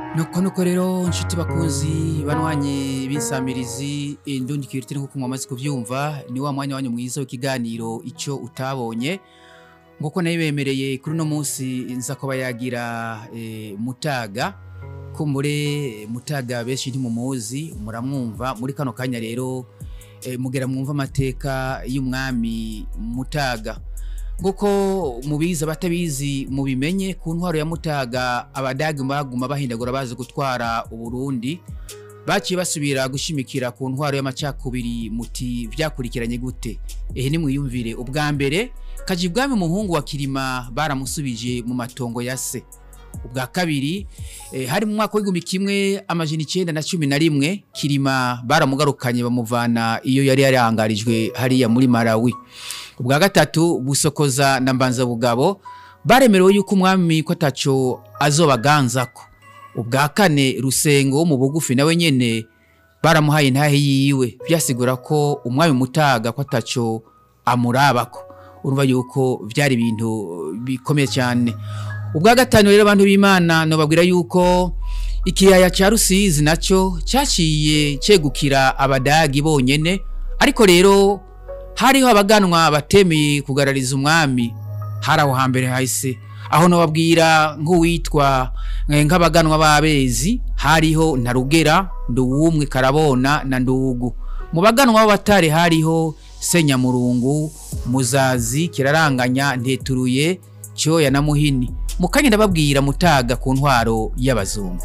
nuko nuko rero nshuti bakunzi banwanye b'insamirizi indundi kiriti nkuko mwamaze kuvyumva ni wa mwanya wanyu mwiza w'ikiganiro ico utabonye nguko nayibemereye kuri uno munsi nza kuba yagira e, mutaga kumbure mutaga benshi ntimumuzi muramwumva muri kano kanya rero e, mugera mwumva amateka y'umwami mutaga nguko mubizi abatabizi mubimenye ku ntwaro ya mutaga abadagi baguma bahindagura bazi gutwara uburundi baciye basubira gushimikira ku ntwaro y'amacakubiri muti vyakurikiranye gute ehe nimwiyumvire ubwa mbere kaji bwami umuhungu wa kirima baramusubije mu matongo ya se ubwa kabiri eh, hari mu mwaka w'igihumbi kimwe amajana icenda na cumi na rimwe kirima baramugarukanye bamuvana iyo yari yarangarijwe hariya muri malawi ubwa gatatu busokoza na mbanza bugabo baremerewe yuko umwami ko ataco azobaganzako ubwa kane rusengo wo mu bugufi nawe nyene baramuhaye intahe yiwe vyasigura ko umwami mutaga ko ataco amurabako urumva yuko vyari ibintu bikomeye cyane ubwa gatanu rero abantu b'imana nobabwira yuko ikiyaya ca rusizi naco caciye cegukira abadagi bonyene ariko rero hariho abaganwa batemeye kugarariza umwami hari aho hambere hahise aho nobabwira nk'uwitwa nk'abaganwa b'abezi hariho ntarugera nduwumwe karabona na ndugu mu baganwa b'abatare hariho senyamurungu muzazi kiraranganya nteturuye cyoya na muhini mukanya ndababwira mutaga ku ntwaro y'abazungu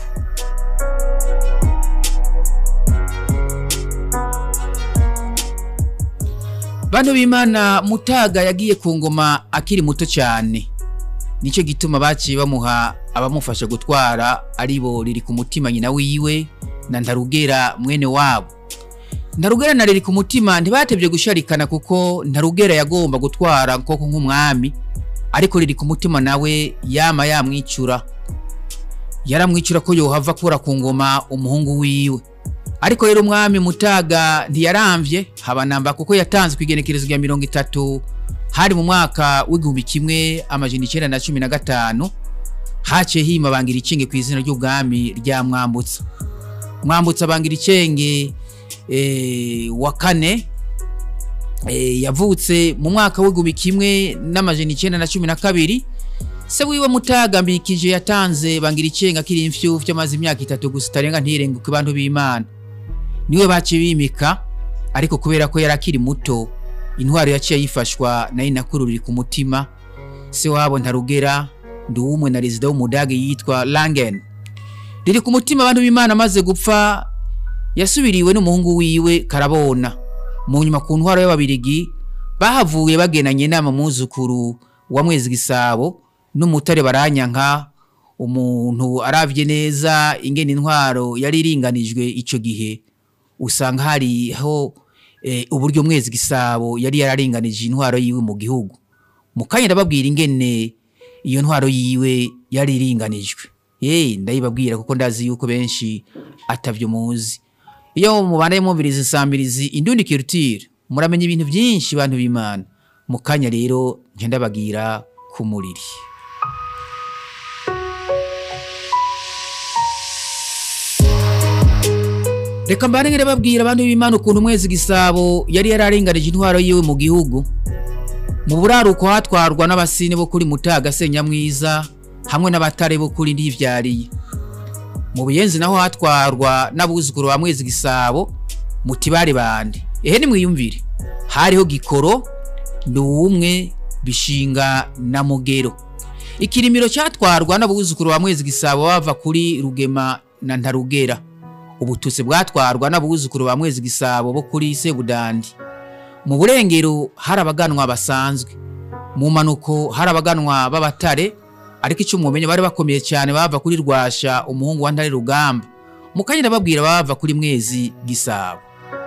Bano b'Imana Mutaga yagiye ku ngoma akiri muto cyane. Nico gituma baciye bamuha abamufasha gutwara aribo riri ku mutima nyina wiwe na Ntarugera mwene wabo. Ntarugera na riri ku mutima ntibatevye gusharikana kuko Ntarugera yagomba gutwara koko nk'umwami ariko riri ku mutima nawe yama yamwicura. Yaramwicura ko yohava kura ku ngoma umuhungu wiwe. ariko rero umwami mutaga ntiyaramvye habanamba kuko yatanze kwigenekerezo rya mirongo itatu hari mu mwaka w'igihumbi kimwe amajana icenda na cumi na gatanu haciye hima bangira icenge ku izina ry'ubwami rya mwambutsa mwambutsa bangira icenge e, wa kane e, yavutse mu mwaka w'igihumbi kimwe n'amajana icenda na cumi na kabiri se wiwe mutaga mbikije yatanze bangira icenge akiri imfyufyo amaze imyaka itatu gusa itarenga ntirenguke bantu b'imana niwe baciye bimika ariko kubera ko yari akiri muto intwaro yaciye yifashwa nayo nakuru riri ku mutima se wabo ntarugera nduwumwe na rezida w'umudage yitwa langen riri ku mutima abantu b'imana amaze gupfa yasubiriwe n'umuhungu wiwe karabona mu nyuma ku ntwaro y'ababirigi bahavuye bagenanye inama muzukuru wa mwezi gisabo n'umutare baranyanka umuntu aravye neza ingene intwaro yari iringanijwe ico gihe usanga hariho e, uburyo mwezi gisabo yari yararinganije intwaro yiwe mu gihugu mukanya ndababwira ingene iyo ntwaro yiwe yari iringanijwe ye ndayibabwira kuko ndazi yuko benshi atavyo muzi iyo mubanaye mwumviriza insambirizi indundi culture muramenya ibintu byinshi bantu b'Imana mukanya rero nje ndabagira ku muriri reka mbane ngere babwira abantu b'Imana ukuntu umwezi gisabo yari yararenganije intwaro yiwe mu gihugu mu buraruko hatwarwa n'abasine bo kuri Mutaga Senyamwiza hamwe n'abatare bo kuri Ndivyariye mu buyenzi naho hatwarwa n'abuzukuru ba mwezi gisabo mutibare bande ehe ni mwiyumvire hariho gikoro nduwumwe bishinga na mugero ikirimiro cyatwarwa n'abuzukuru ba mwezi gisabo bava kuri rugema na ntarugera ubututsi bwatwarwa n'abuzukuru ba mwezi gisabo bo kuri sebudandi mu burengero hari abaganwa basanzwe mu manuko hari abaganwa b'abatare ariko icyo mumenye bari bakomeye cyane bava kuri rwasha umuhungu wa ntare rugamba mukanya ndababwira bava kuri mwezi gisabo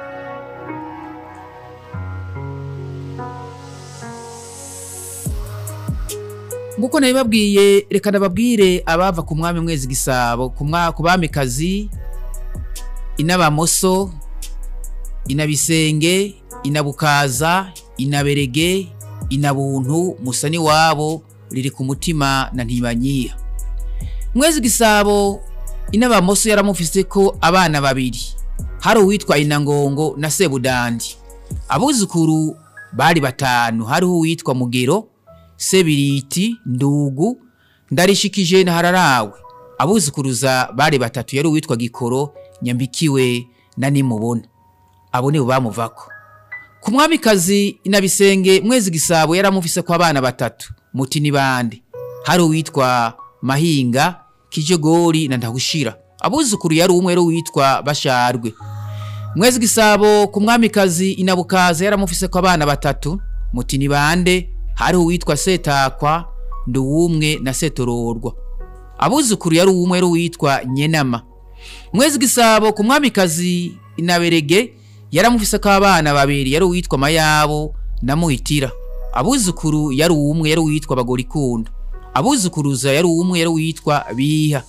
nguko nabibabwiye reka ndababwire abava ku mwami mwezi gisabo ku bamikazi inabamoso inabisenge inabukaza inaberege inabuntu musani wabo riri ku mutima na ntibanyiha mwezi gisabo inabamoso yaramufise ko abana babiri hari uwitwa inangongo na sebudandi abuzukuru bari batanu hariho uwitwa mugero sebiriti ndugu ndarishikije na hararawe abuzukuruza bari batatu yari uwitwa gikoro nyambikiwe na nimubona abo nibo bamuvako ku mwamikazi inabisenge mwezi gisabo yaramufise ko abana batatu muti ni bande hari uwitwa mahinga kijogori na ndahushira abuzukuru yari umwe yari uwitwa basharwe mwezi gisabo ku mwamikazi inabukaza yaramufise ko abana batatu muti ni bande hari uwitwa setakwa nduwumwe na setororwa abuzukuru yari umwe yari uwitwa nyenama mwezi gisabo ku mwamikazi inaberege yaramufise ko abana babiri yari uwitwa mayabo na muhitira abuzukuru yari umwe yari uwitwa bagorikunda abuzukuruza yari umwe yari uwitwa biha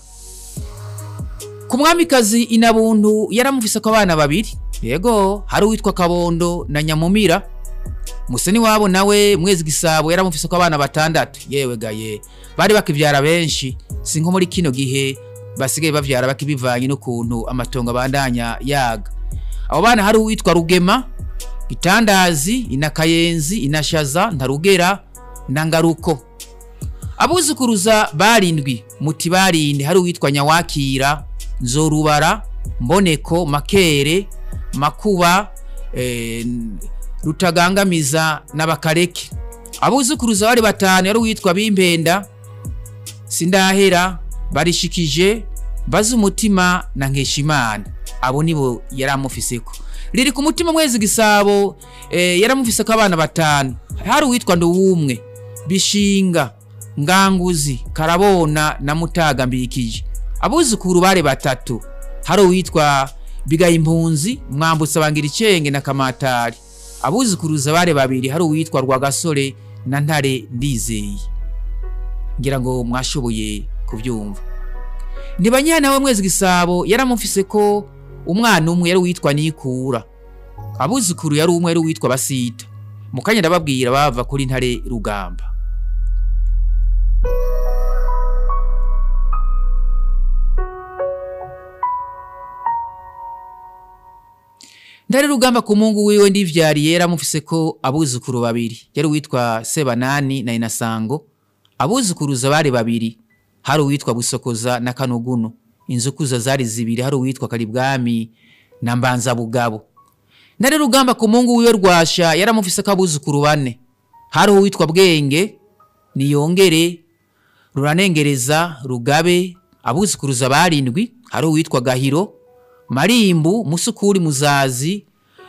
ku mwamikazi inabuntu yaramufise ko abana babiri yego hari uwitwa kabondo na nyamumira museni wabo nawe mwezi gisabo yaramufise ko abana batandatu yewe gaye bari bakivyara benshi si nko muri kino gihe basigaye bavyara bakibivanye n'ukuntu amatongo abandanya yaga abo bana hari uwitwa rugema itandazi inakayenzi inashaza ntarugera na ngaruko abuzukuruza barindwi muti barinde hari uwitwa nyawakira nzorubara mboneko makere makuba eh, rutagangamiza n'abakareke abuzukuruza bari batanu yari uwitwa bimpenda sindahera barishikije bazi umutima na nkeshimana abo nibo yari amufiseko riri ku mutima mwezi gisabo eh, yaramufise ko abana batanu hari uwitwa nduwumwe bishinga nganguzi karabona na mutaga mbikije abuzukuru bari batatu hari uwitwa bigaye impunzi mwambutsa bangira icenge na kamatari abuzukuruza bari babiri hari uwitwa rwagasore na ntare ndizeye ngira ngo mwashoboye kubyumva ntibanyana we mwezi gisabo yaramufise ko umwana umwe yari uwitwa nikura abuzukuru yari umwe yari uwitwa basita mu kanya ndababwira bava kuri ntare rugamba ndari rugamba ku mungu wiwe ndivyariye yaramufise ko abuzukuru babiri yari uwitwa sebanani na inasango abuzukuruza bari babiri hari uwitwa busokoza na kanuguno inzukuza zari zibiri hari uwitwa karibwami na mbanza bugabo ndari rugamba ku mungu wiwe rwasha yaramufise ko abuzukuru bane hari uwitwa bwenge niyongere ruranengereza rugabe abuzukuruza barindwi hari uwitwa gahiro marimbu musukuri muzazi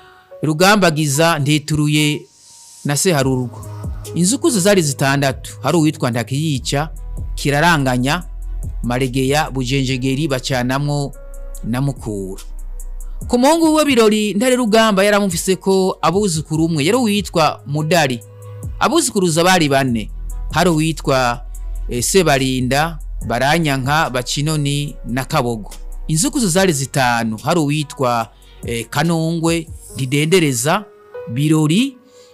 rugambagiza ntituruye na seharurwa inzukuzo zari zitandatu hari uwitwa ntakiyica kiraranganya maregeya bujenjegeri bacanamwo na mukura ku muhungu we birori ntare rugamba yaramufise ko abuzukuru umwe yari uwitwa mudari abuzukuruza bari bane hari uwitwa e, sebarinda baranyanka bacinoni na kabogo inzukuzo zari zitanu hari uwitwa e, kanongwe ndidendereza birori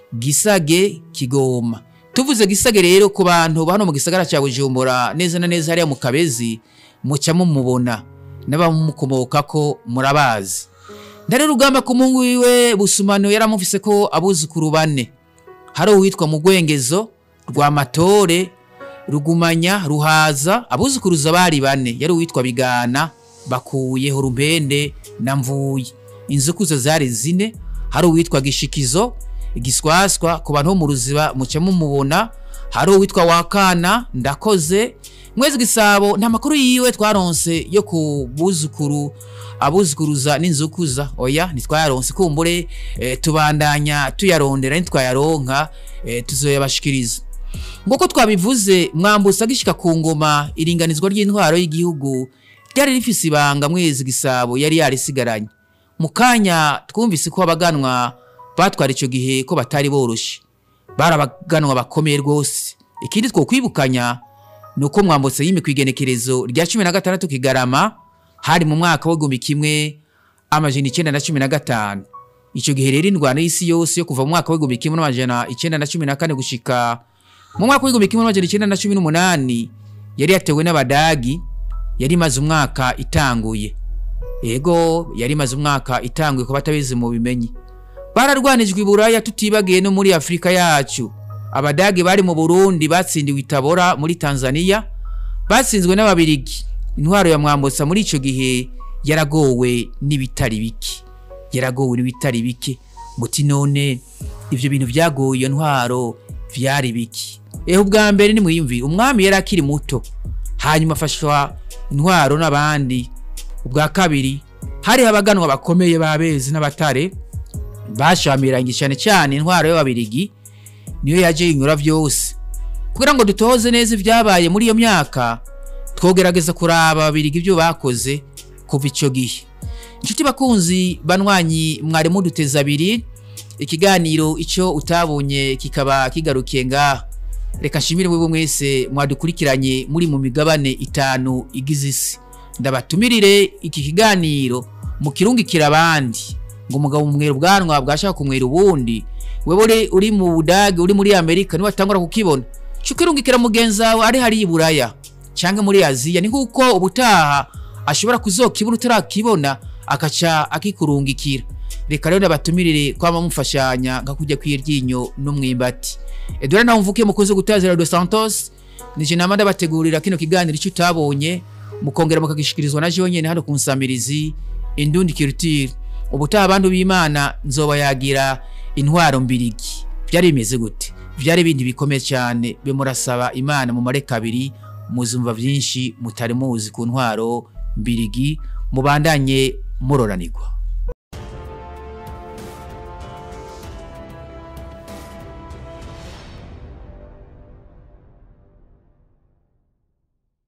gisage kigoma tuvuze gisage rero ku bantu hano mu gisagara cya bujumbura neza na neza hariya mu kabezi muca mumubona n'abamukomoka ko murabazi ndare rugamba ku mungu wiwe busumano yaramufise ko abuzukuru bane hari uwitwa mugwengezo rwa matore rugumanya ruhaza abuzukuruza bari bane yari uwitwa bigana bakuyeho rumpende na mvuye inzukuzo zari zine hari uwitwa gishikizo igiswaswa ku bantu bo mu ruziba muca mumubona hari uwitwa wakana ndakoze mwezi gisabo nta makuru yiwe twaronse yo ku buzukuru abuzukuruza n'inzukuza oya ntitwayaronse kumbure e, tubandanya tuyarondera ntitwayaronka e, tuzoyabashikiriza nguko twabivuze mwambutsa agishika ku ngoma iringanizwa ry'intwaro y'igihugu ryari rifise ibanga mwezi gisabo yari yarisigaranye mu kanya twumvise ko abaganwa batwara icyo gihe ko batari boroshe bari abaganwa bakomeye rwose ikindi twokwibukanya ni uko mwambutse y'imikwa igenekerezo rya cumi na gatandatu kigarama hari mu mwaka w'igihumbi kimwe amajana icyenda na cumi na gatanu icyo gihe rero indwara y'isi yose yo kuva mu mwaka w'igihumbi kimwe n'amajana icyenda na cumi na kane gushika mu mwaka w'igihumbi kimwe n'amajana icyenda na cumi n'umunani yari yatewe n'abadagi yari imaze umwaka itanguye ego yari imaze umwaka itanguye ku batabizi mu bimenyi bararwanijwe i buraya tutibagiye no muri afurika yacu abadage bari mu burundi batsindiwe itabora muri tanzania batsinzwe n'ababirigi intwaro ya mwambutsa muri icyo gihe yaragowe n'ibitari bike yaragowe n'ibitari bike muti none ibyo bintu byagoye iyo ntwaro byari biki eho ubwa mbere ni mwiyumvire umwami yari akiri muto hanyuma afashwa intwaro n'abandi ubwa kabiri hari abaganwa bakomeye b'abezi n'abatare bashamiranye cyane cyane intwaro y'ababirigi niyo yaje yinyura byose kugira ngo dutoze neza ibyabaye muri iyo myaka twogerageza kuraba ababirigi ibyo bakoze kuva icyo gihe inshuti bakunzi banywanyi mwari muduteza abiri ikiganiro icyo utabonye kikaba kigarukiye ngaha reka nshimire mwebwe mwese mwadukurikiranye muri mu migabane itanu igize isi ndabatumirire iki kiganiro mukirungikira abandi ngo umugabo umwera ubwanwa bwashaka kumwera ubundi wewe uri mu budage uri muri amerika niwe atangura kukibona ukirungikira mugenzi wawe ari hariya i buraya cyangwa muri aziya ni nk'uko ubutaha ashobora kuzokibona utarakibona akaca akikurungikira reka rero ndabatumirire kwama mufashanya nka kujya kw'iryinyo n'umwimbati edora nawe mvuke mukunze gutazira Radio Santos nije nama ndabategurira kino kiganiro icyo utabonye mukongera mukagishikirizwa na jewe nyene hano ku nsamirizi indundi culture ubutaha abantu b'Imana nzoba yagira intwaro mbirigi byari bimeze gute byari ibindi bikomeye cyane bimurasaba Imana mu mare kabiri muzumva byinshi mutari muzi ku ntwaro mbirigi mubandanye muroranirwa